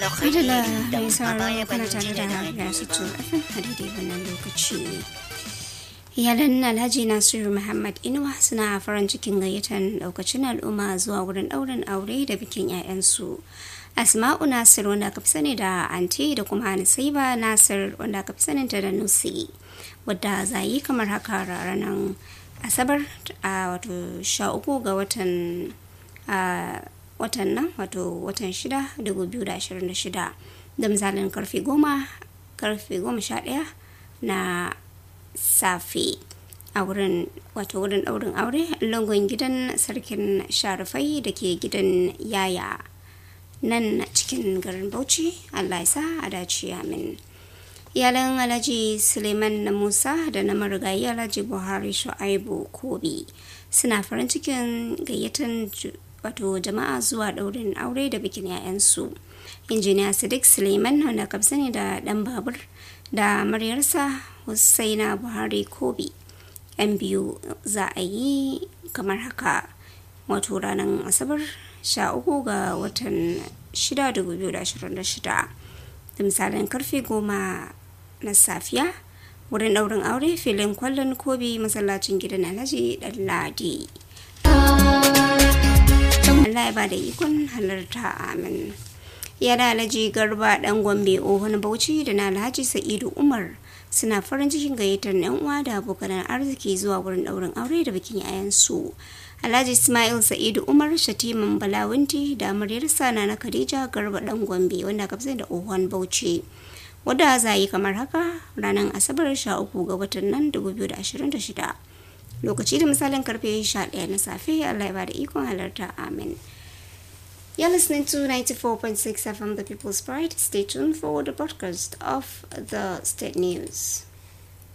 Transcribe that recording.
Madalla mai sauraro kana tare da Gasu FM a daidai wannan lokaci. Iyalan Alhaji Nasiru Muhammad Inuwa suna farin cikin gayyatar daukacin al'umma zuwa wurin ɗaurin aure da bikin 'ya'yansu. Asma'u Nasir wanda aka fi sani da Anti da kuma Nisaiba Nasir wanda aka fi saninta da Nusi. Wadda za yi kamar haka ranar Asabar a wato sha uku ga watan watan nan wato watan shida dubu biyu da ashirin da shida da misalin karfe goma karfe goma sha ɗaya na safe a wurin wato wurin ɗaurin aure langon gidan sarkin sharifai da ke gidan yaya nan cikin garin bauchi allah ya sa a dace amin iyalan alhaji suleiman na musa da na marigayi alhaji buhari shu'aibu kobi suna farin cikin gayyatan wato jama'a zuwa ɗaurin aure da bikin 'ya'yansu injiniya sadiq suleiman wanda kamsa ne da ɗan babur da maryarsa husaina buhari kobi yan biyu za a yi kamar haka wato ranar asabar 13 ga watan 6 2026 da misalin karfe goma na safiya wurin ɗaurin aure filin kwallon kobi masallacin gidan alhaji ɗan ladi Allah ya bada ikon halarta amin. Yana Alhaji Garba dan Gombe Ohun Bauchi da na Alhaji Sa'idu Umar suna farin cikin gayyatar yan uwa da abokan arziki zuwa wurin daurin aure da bikin yayansu. Alhaji Ismail Sa'idu Umar Shatiman Balawunti da amaryarsa na na Khadija Garba dan Gombe wanda ka da Ohun Bauchi. Wadda za yi kamar haka ranar Asabar 13 ga watan nan 2026. lokaci da misalin karfe 11 na safe Allah ya bada ikon halarta amin You're listening to 94.6 FM The People's Pride. Stay tuned for the podcast of the state news.